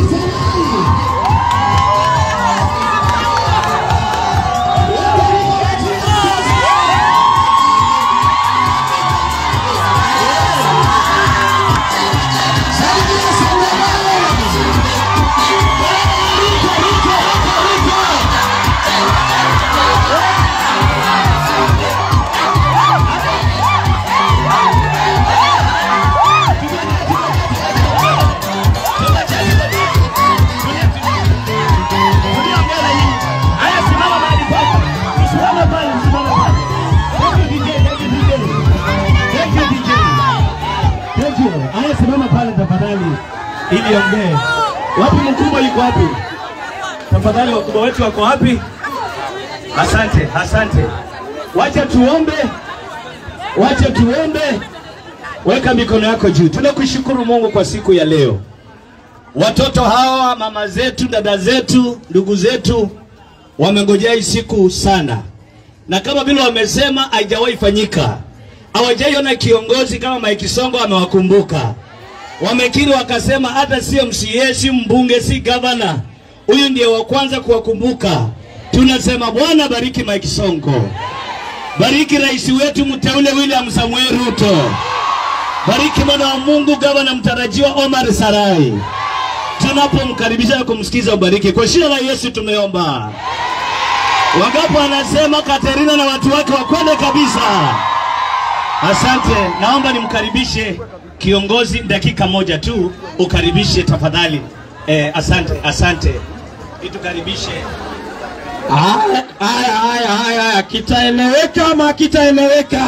Aya, simama pale tafadhali, ili ongee. Wapi mkubwa yuko wapi? Tafadhali, wakubwa wetu wako wapi? Asante, asante. Wacha tuombe, wacha tuombe. Weka mikono yako juu. Tunakushukuru Mungu kwa siku ya leo. Watoto hawa, mama zetu, dada zetu, ndugu zetu wamengojea hii siku sana, na kama vile wamesema haijawahi fanyika. Hawajaiona kiongozi kama Mike Sonko amewakumbuka. Wamekiri wakasema, hata sio MCA, si mbunge, si gavana, huyu ndiye wa kwanza kuwakumbuka. Tunasema Bwana bariki Mike Sonko, bariki rais wetu mteule William Samuel Ruto, bariki mwana wa Mungu gavana mtarajiwa Omar Sarai. Tunapomkaribisha na kumsikiza, ubariki kwa jina la Yesu tumeomba. Wangapo anasema Katerina na watu wake wakwende kabisa. Asante, naomba nimkaribishe kiongozi dakika moja tu, ukaribishe tafadhali. Eh, asante, asante, itukaribishe. Haya, haya, haya, haya, haya, kitaeleweka ama kitaeleweka?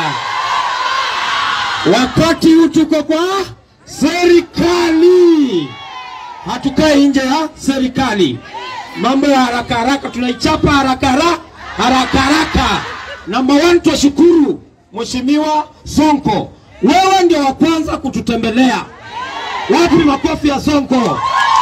Wakati huu tuko kwa serikali, hatukai nje ya serikali. Mambo ya haraka haraka tunaichapa haraka haraka haraka haraka. Namba one, twashukuru Mheshimiwa Sonko, wewe ndio wa kwanza kututembelea. Wapi makofi ya Sonko?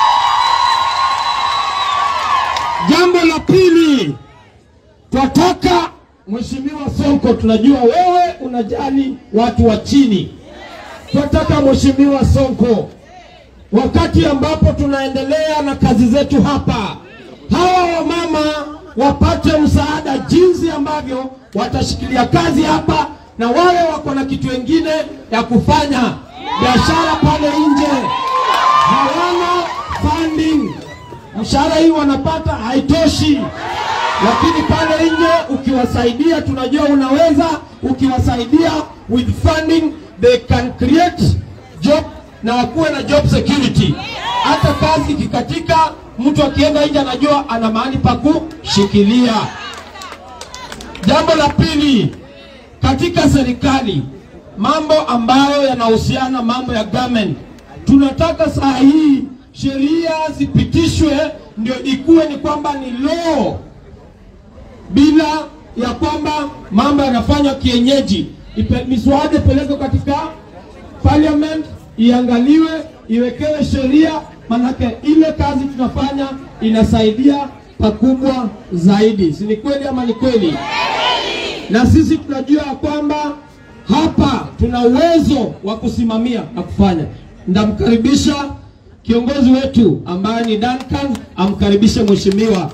Jambo la pili, twataka Mheshimiwa Sonko, tunajua wewe unajali watu wa chini. Twataka Mheshimiwa Sonko, wakati ambapo tunaendelea na kazi zetu hapa, hawa wamama wapate msaada jinsi ambavyo watashikilia kazi hapa, na wale wako na kitu wengine ya kufanya biashara pale nje, hawana funding mshahara hii wanapata haitoshi, lakini pale nje ukiwasaidia, tunajua unaweza, ukiwasaidia with funding they can create job na wakuwe na job security. Hata kazi ikikatika, mtu akienda nje anajua ana mahali pa kushikilia. Jambo la pili, katika serikali, mambo ambayo yanahusiana mambo ya government, tunataka saa hii sheria zipitishwe ndio ikuwe ni kwamba ni law, bila ya kwamba mambo yanafanywa kienyeji. Ipe- Miswada ipelekwe katika parliament, iangaliwe, iwekewe sheria, manake ile kazi tunafanya inasaidia pakubwa zaidi. Si ni kweli ama ni kweli? Na sisi tunajua ya kwamba hapa tuna uwezo wa kusimamia na kufanya. Ndamkaribisha kiongozi wetu ambaye ni Duncan, amkaribishe mheshimiwa.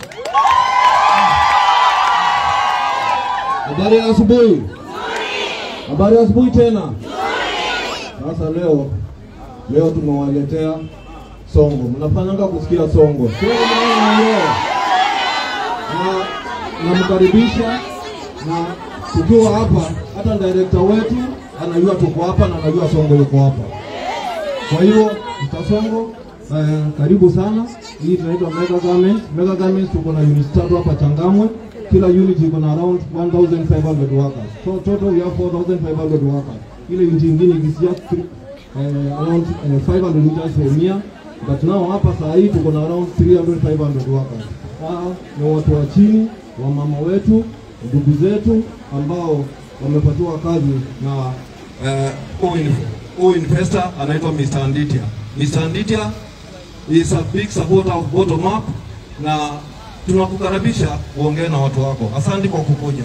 Habari ya asubuhi. Habari ya asubuhi tena. Sasa leo leo tumewaletea songo. Mnafanyanga kusikia songo. Sio mnaelewa. Na namkaribisha na tukiwa hapa, hata director wetu anajua tuko hapa na anajua songo yuko hapa. Kwa hivyo mtasongo eh, karibu sana. Hii tunaitwa mega garment. Mega garment tuko na unit tatu hapa Changamwe. Kila unit iko na around 1500 workers. So total we have 4500 workers. Ile unit nyingine ikisia eh, around eh, 500 meters from here. But now hapa saa hii tuko na around 300 500 workers. Hawa ni watu wa chini, wa mama wetu, ndugu zetu ambao wamepatiwa kazi na eh, huyu huyu investor anaitwa Mr. Anditia. Mr. Anditia is a big supporter of bottom up na tunakukaribisha uongee na watu wako. Asante kwa kukuja.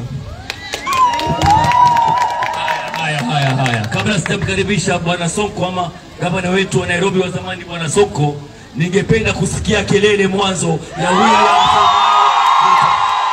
Haya, haya, haya. Kabla sijamkaribisha bwana Sonko ama gavana wetu wa Nairobi wa zamani bwana Sonko, ningependa kusikia kelele mwanzo ya William Samoei Ruto.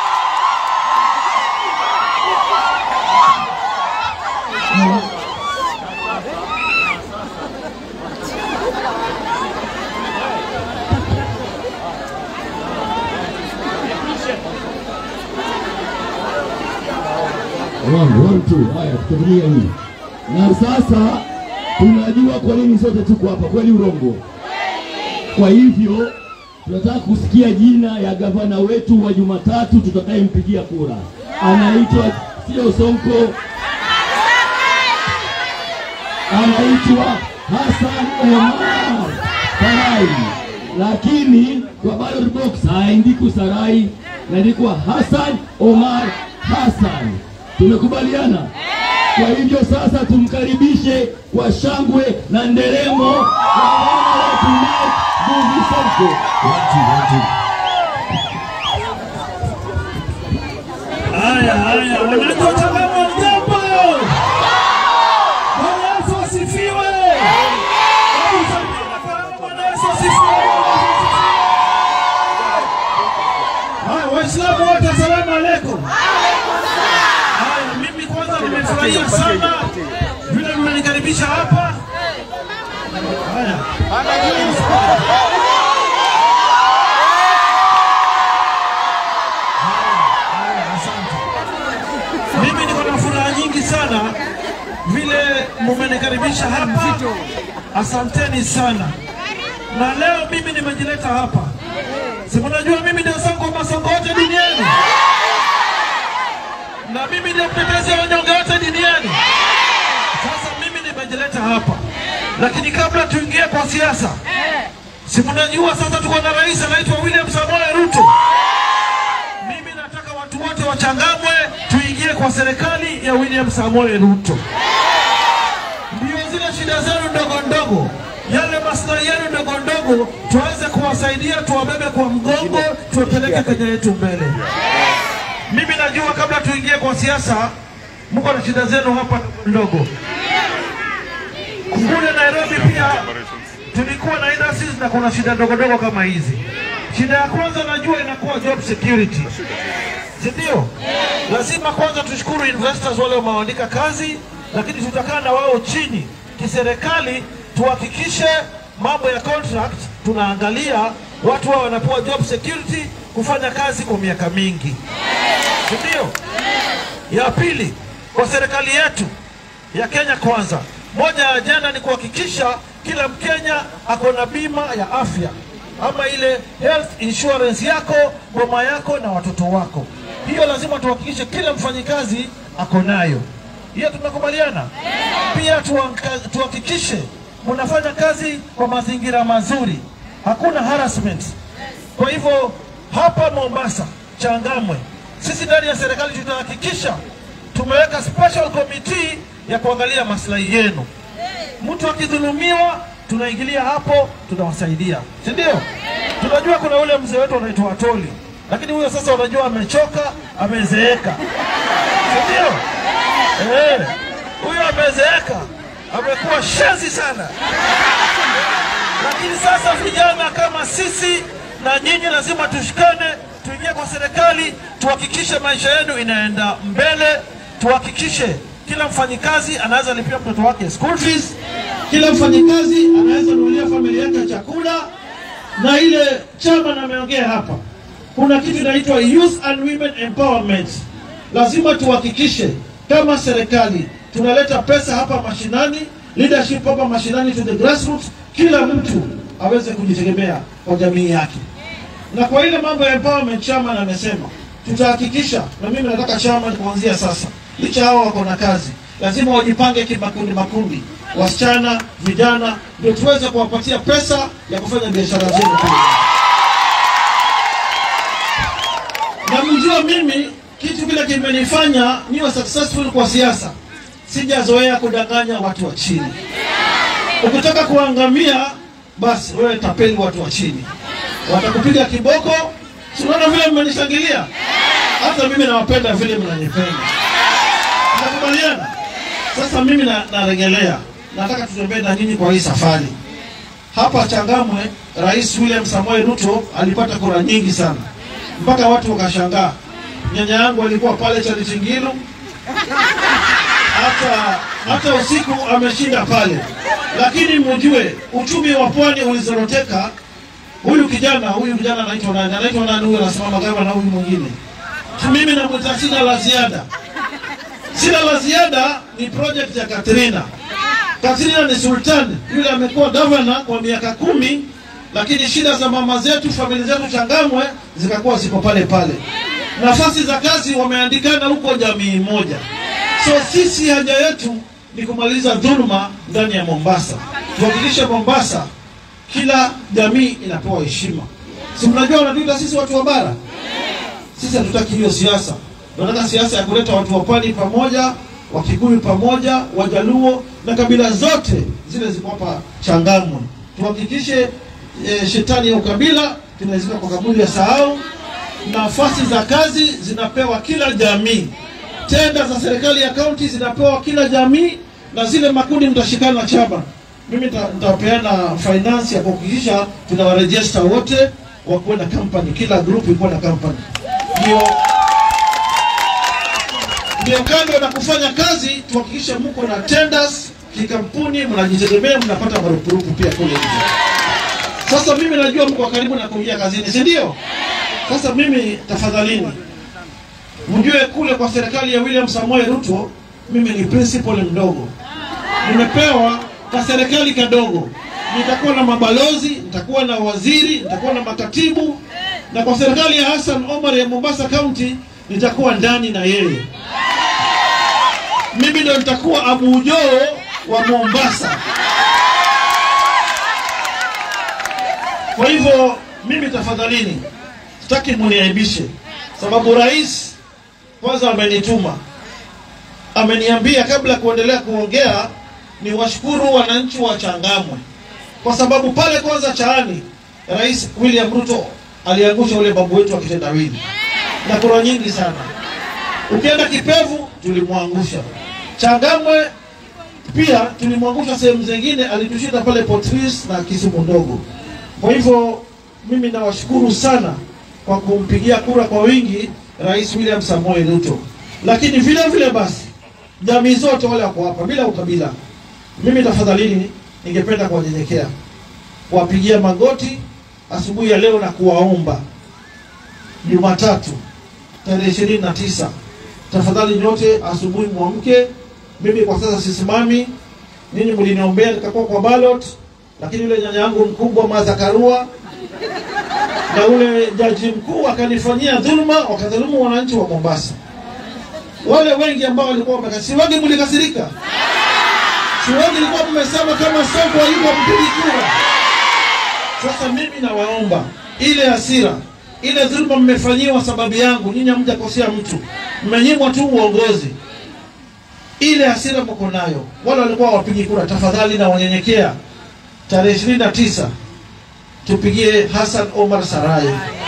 One, one, two. Haya, tutatumia hii. Na sasa tunajua kwa nini sote tuko hapa, kweli urongo? Kwa hivyo tunataka kusikia jina ya gavana wetu wa Jumatatu tutakayempigia kura. Anaitwa sio Sonko, anaitwa Hassan Omar Sarai, lakini kwa ballot box haandikwi Sarai, inaandikwa Hassan Omar Hassan. Tumekubaliana? Kwa hivyo sasa tumkaribishe kwa shangwe na nderemo gavana wetu Mike Mbuvi Sonko. One, two, one, two. Haya, haya, wananchi wa Changamwe mjambo? Bwana Yesu asifiwe. Hebu salimia na karamu, Bwana Yesu asifiwe. Haya, Waislamu wote asalamu alaikum. Haya, mimi kwanza nimefurahia sana vile mmenikaribisha hapa. Haya. Asante. Mimi niko na furaha nyingi sana vile mumenikaribisha hapa, asanteni sana. Na leo mimi nimejileta hapa, si mnajua mimi ndio Sonko Masonko wote duniani, na mimi ndio mtetezi wa wanyonge wote duniani. Sasa mimi nimejileta hapa, lakini kabla tuingie kwa siasa, si mnajua sasa tuko na rais anaitwa William Samoei Ruto. Mimi nataka watu wote wa Changamwe tuingie kwa serikali ya William Samoei Ruto. Ndio zile shida zenu ndogo ndogo, yale maslahi yenu ndogo ndogo, tuweze kuwasaidia, tuwabebe kwa mgongo, tuwapeleke Kenya yetu mbele. Mimi najua kabla tuingie kwa siasa, mko na shida zenu hapa ndogo. Kule Nairobi pia tulikuwa na industries na kuna shida ndogo ndogo kama hizi. Shida ya kwanza najua inakuwa job security, si ndio? Lazima kwanza tushukuru investors wale wameandika kazi, lakini tutakaa na wao chini kiserikali, tuhakikishe mambo ya contract tunaangalia watu wao wanapewa job security kufanya kazi kwa miaka mingi, si ndio? Ya pili, kwa serikali yetu ya Kenya Kwanza, moja ya ajenda ni kuhakikisha kila Mkenya ako na bima ya afya ama ile health insurance yako, boma yako na watoto wako. Hiyo lazima tuhakikishe kila mfanyikazi ako nayo. Hiyo tumekubaliana. Pia tuanka- tuhakikishe mnafanya kazi kwa mazingira mazuri, hakuna harassment. Kwa hivyo hapa Mombasa, Changamwe, sisi ndani ya serikali tutahakikisha tumeweka special committee ya kuangalia maslahi yenu. Mtu akidhulumiwa, tunaingilia hapo, tunawasaidia, si ndio? Tunajua kuna ule mzee wetu anaitwa Atoli, lakini huyo sasa unajua amechoka, amezeeka, si ndio? Eh, huyo amezeeka, amekuwa shenzi sana lakini sasa vijana kama sisi na nyinyi lazima tushikane, tuingie kwa serikali, tuhakikishe maisha yenu inaenda mbele, tuhakikishe kila mfanyikazi anaweza lipia mtoto wake school fees, kila mfanyikazi anaweza nunulia familia yake chakula, na ile chama ameongea hapa, kuna kitu inaitwa Youth and Women Empowerment. Lazima tuhakikishe kama serikali tunaleta pesa hapa mashinani, leadership hapa mashinani, to the grassroots, kila mtu aweze kujitegemea kwa jamii yake. Na kwa ile mambo ya empowerment, chairman amesema tutahakikisha, na mimi nataka chairman kuanzia sasa, licha hao wako na kazi, lazima wajipange kimakundi makundi, wasichana, vijana, ndio tuweze kuwapatia pesa ya kufanya biashara zenu kule. na mjua mimi kitu kile kimenifanya niwe successful kwa siasa, sijazoea kudanganya watu wa chini. Ukitaka kuangamia, basi wewe tapeli watu wa chini, watakupiga kiboko. Si unaona vile mmenishangilia? Hata mimi nawapenda vile mnanipenda, tunakubaliana. Sasa mimi na- narejelea, nataka tutembee na nyinyi kwa hii safari. hapa Changamwe, Rais William Samoei Ruto alipata kura nyingi sana, mpaka watu wakashangaa. Nyanya yangu alikuwa pale Chalitingiru, hata hata usiku ameshinda pale, lakini mjue uchumi wa pwani ulizoroteka. Huyu kijana huyu kijana anaitwa nani? Anaitwa nani huyu? Anasimama gavana huyu mwingine. Mimi namwita, sina la ziada, sina la ziada. Ni project ya Katrina. Katrina ni sultan yule, amekuwa gavana kwa miaka kumi, lakini shida za mama zetu, familia zetu Changamwe zikakuwa ziko pale pale. Nafasi za kazi wameandikana huko jamii moja. So sisi haja yetu ni kumaliza dhuluma ndani ya Mombasa, tuhakikishe Mombasa kila jamii inapewa heshima. Si mnajua wanatuita sisi watu wa bara? Sisi hatutaki hiyo siasa, tunataka siasa ya kuleta watu wa pwani pamoja, Wakikuyu pamoja, Wajaluo na kabila zote zile ziko hapa Changamwe. Tuhakikishe e, shetani ya ukabila tunazika kwa kaburi ya sahau. Nafasi za kazi zinapewa kila jamii, tenda za serikali ya kaunti zinapewa kila jamii, na zile makundi mtashikana chama. Mimi nita- nitapeana finance ya kuhakikisha tunawarejesta wote wakuwe na company, kila group ikuwe na company, ndio ndio kando na kufanya kazi tuhakikishe mko na tenders kikampuni, mnajitegemea, mnapata marupurupu pia kule nje. Sasa mimi najua mko karibu na kuingia kazini, si ndio? Sasa mimi tafadhalini, mjue kule kwa serikali ya William Samoei Ruto, mimi ni principal mdogo, nimepewa ka serikali kadogo. Nitakuwa na mabalozi, nitakuwa na waziri, nitakuwa na makatibu, na kwa serikali ya Hassan Omar ya Mombasa County nitakuwa ndani na yeye. Mimi ndio nitakuwa Abu Ujoo wa Mombasa. Kwa hivyo mimi tafadhalini, sitaki muniaibishe, sababu rais kwanza amenituma, ameniambia kabla ya kuendelea kuongea ni washukuru wananchi wa Changamwe kwa sababu pale kwanza Chaani Rais William Ruto aliangusha ule babu wetu wa kitendawili na kura nyingi sana. Ukienda Kipevu tulimwangusha, Changamwe pia tulimwangusha, sehemu zingine alitushinda pale Potris na Kisumu ndogo. Kwa hivyo mimi nawashukuru sana kwa kumpigia kura kwa wingi Rais William Samoei Ruto, lakini vile vile basi jamii zote wale wako hapa bila ukabila, mimi tafadhalini, ningependa kuwanyenyekea, kuwapigia magoti asubuhi ya leo na kuwaomba Jumatatu tarehe ishirini na tisa tafadhali nyote asubuhi mwamke. Mimi kwa sasa sisimami, ninyi mliniombea nikakuwa kwa ballot, lakini yule nyanya yangu mkubwa Martha Karua na ule jaji mkuu akanifanyia dhuluma, wakadhulumu wananchi wa Mombasa. Wale wengi ambao walikuwa wamekasirika, si wengi mlikasirika, si wengi mlikuwa mmesema kama Sonko hayuko mpigi kura. Sasa mimi nawaomba ile hasira ile dhuluma mmefanyiwa sababu yangu, nyinyi hamjakosea mtu, mmenyimwa tu uongozi. Ile hasira mko nayo, wale walikuwa wapigi kura, tafadhali na wanyenyekea, tarehe ishirini na tisa tupigie Hassan Omar Sarai.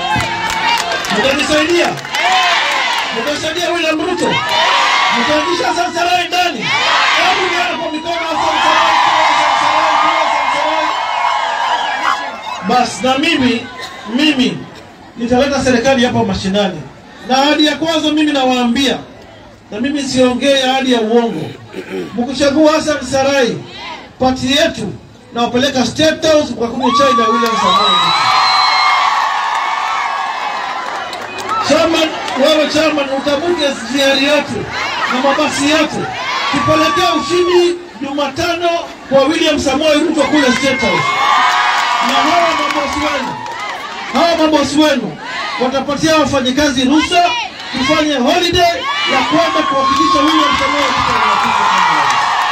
Mtanisaidia, mtasaidia William Ruto, mtaingisha Hassan Sarai ndani. Hebu nione kwa mikono Hassan Sarai, Hassan Sarai, Hassan Sarai. Basi na mimi mimi nitaleta serikali hapa mashinani, na ahadi ya kwanza mimi nawaambia, na mimi siongee ahadi ya uongo. Mkichagua Hassan Sarai, pati yetu nawapeleka State House mkakunywa chai na William Samoei Ruto. Chairman, wewe chairman, utabuke ziari yetu na mabasi yetu, tupelekee ushindi Jumatano kwa William Samoei Ruto kule State House, na hawa mabosi wenu hawa mabosi wenu watapatia wafanyikazi ruhusa tufanye holiday ya kwenda kuhakikisha William Samoei Ruto anakuja Kenya.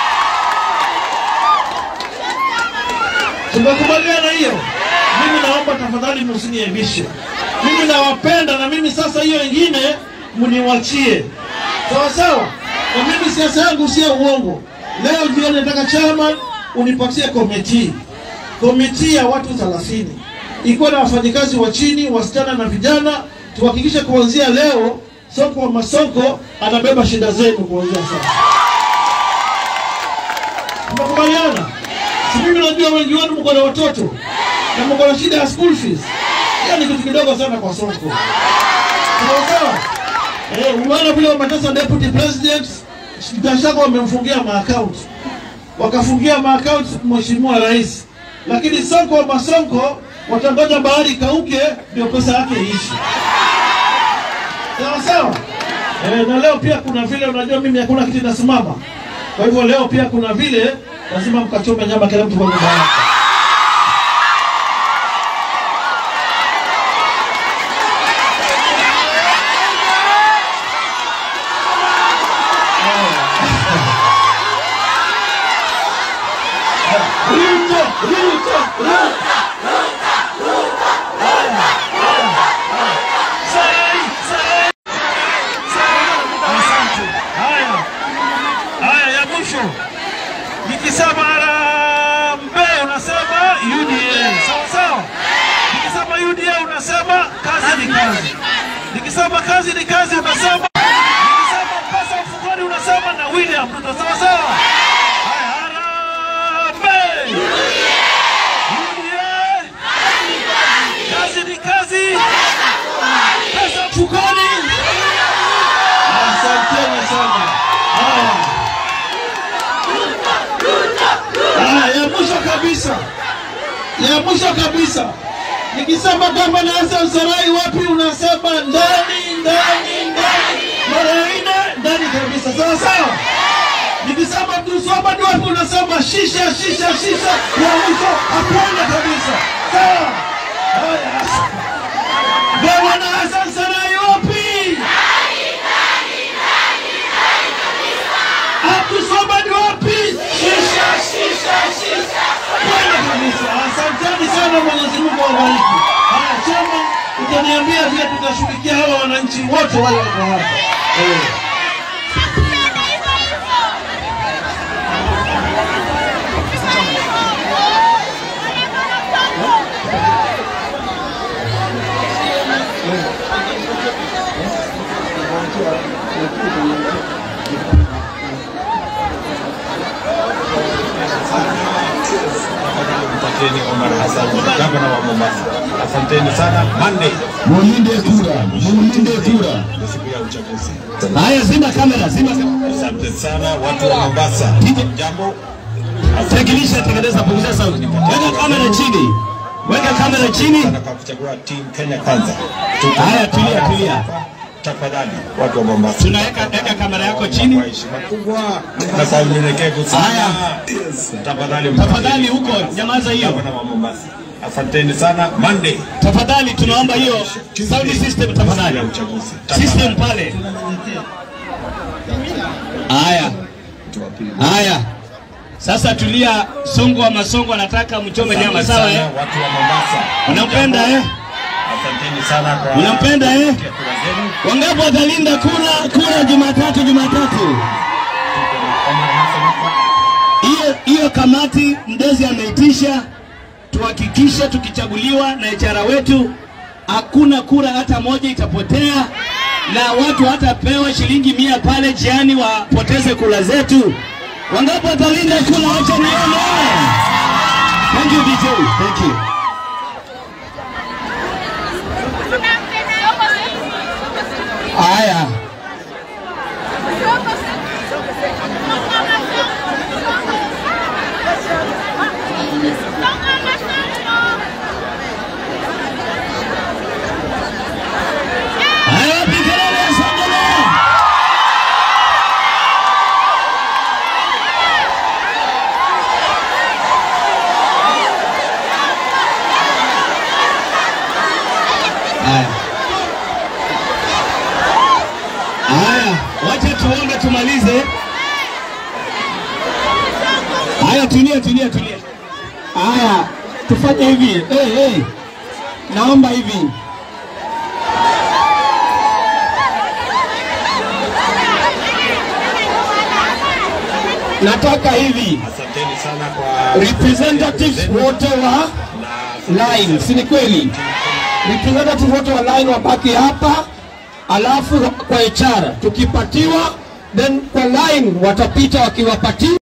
Tumekubaliana hiyo. Mimi naomba tafadhali msiniaibishe. Mimi nawapenda na mimi sasa hiyo ingine mniwachie. Sawa sawa? Na mimi siasa yangu sio uongo. Leo jioni nataka chairman unipatie komiti. Komiti ya watu 30. Ikuwa na wafanyikazi wa chini, wasichana na vijana, tuhakikishe kuanzia leo Sonko wa Masonko anabeba shida zenu kuanzia sasa. Tumekubaliana? Si mimi najua wengi wenu mko na watoto na mko na shida ya school fees. Hiyo ni kitu kidogo sana kwa Sonko. Sawa sawa. Eh, umeona vile wametesa deputy president Gachagua wamemfungia maakaunti, wakafungia maakaunti mheshimiwa rais, lakini Sonko Masonko watangoja bahari ikauke ndio pesa yake iishi. Sawa sawa. Eh, na leo pia kuna vile unajua mimi hakuna kitu inasimama. Kwa hivyo leo pia kuna vile lazima mkachome nyama kila mtu kwa nyumba yake. Ruto, Ruto, Ruto. Sai, sai. Asante. Haya. Haya ya mwisho. Nikisema harambee unasema UDA. Sawa sawa. Nikisema UDA unasema kazi ni kazi. Nikisema kazi ni kazi unasema Nikisema pesa mfukoni unasema na William Ruto. Sawa sawa. Haya harambee. UDA. Kazi ni kazi. Pesa mfukoni. Asanteni sana. Haya. Haya, ya mwisho kabisa, ya mwisho kabisa, nikisema gavana Hassan Sarai wapi, unasema ndani, ndani, ndani, mara nne ndani kabisa, sawa sawa. Nikisema Abdulswamad wapi, unasema shisha, shisha, shisha, ya mwisho hapana kabisa, sawa. Haya, gavana Hassan Sarai wapi? Abdulswamad wapi? Shisha, shisha, shisha. Kwenda kabisa. Asanteni sana, Mwenyezi Mungu awabariki. Haya, chama utaniambia vile tutashughulikia hawa wananchi wote wale wako hapa. Eh. Asanteni Omar Hassan, gavana wa Mombasa. Asanteni sana. Monday Mulinde kura, mulinde kura. ni siku ya uchaguzi. Haya, zima kamera, zima kamera. Asante sana watu wa Mombasa. Jambo. Tekilisha, tengeneza, punguza sauti. Weka kamera chini, weka kamera chini. Sana kwa kuchagua team Kenya kwanza. Tuko Haya, tulia, tulia. Tafadhali watu wa Mombasa. Tunaweka weka kamera yako chini. Kwa heshima kubwa na kwa unyenyekevu sana. Haya. Tafadhali Tafadhali huko, nyamaza hiyo. Gavana wa Mombasa. Asanteni sana. Monday Tafadhali tunaomba hiyo sound system ya tafadhali. uchaguzi. System pale. Haya. Haya. Sasa tulia, Songo wa Masongo anataka mchome nyama, Asante sawa sana eh? Watu wa Mombasa. Unampenda eh? Asanteni sana kwa Unampenda eh? kupitia kura zenu. Wangapi watalinda kura kura Jumatatu Jumatatu? Omar Hassan hapa. Hiyo hiyo kamati Mdezi ameitisha, tuhakikishe tukichaguliwa na HR wetu hakuna kura hata moja itapotea, na watu hatapewa shilingi mia pale jiani wapoteze kura zetu. Wangapi watalinda kura? Wacha nione. Thank you DJ. Thank you. Haya. Haya, wapi kelele ya Songola? Haya. Haya, wacha tuombe tumalize. Haya, tulia, tulia, tulia. Haya, tufanye hivi. Hey, hey. Naomba hivi. Nataka hivi Asanteni sana kwa representatives wote wa line, si ni kweli? Representatives wote wa line wabaki hapa, alafu kwa HR tukipatiwa, then kwa line watapita wakiwapatia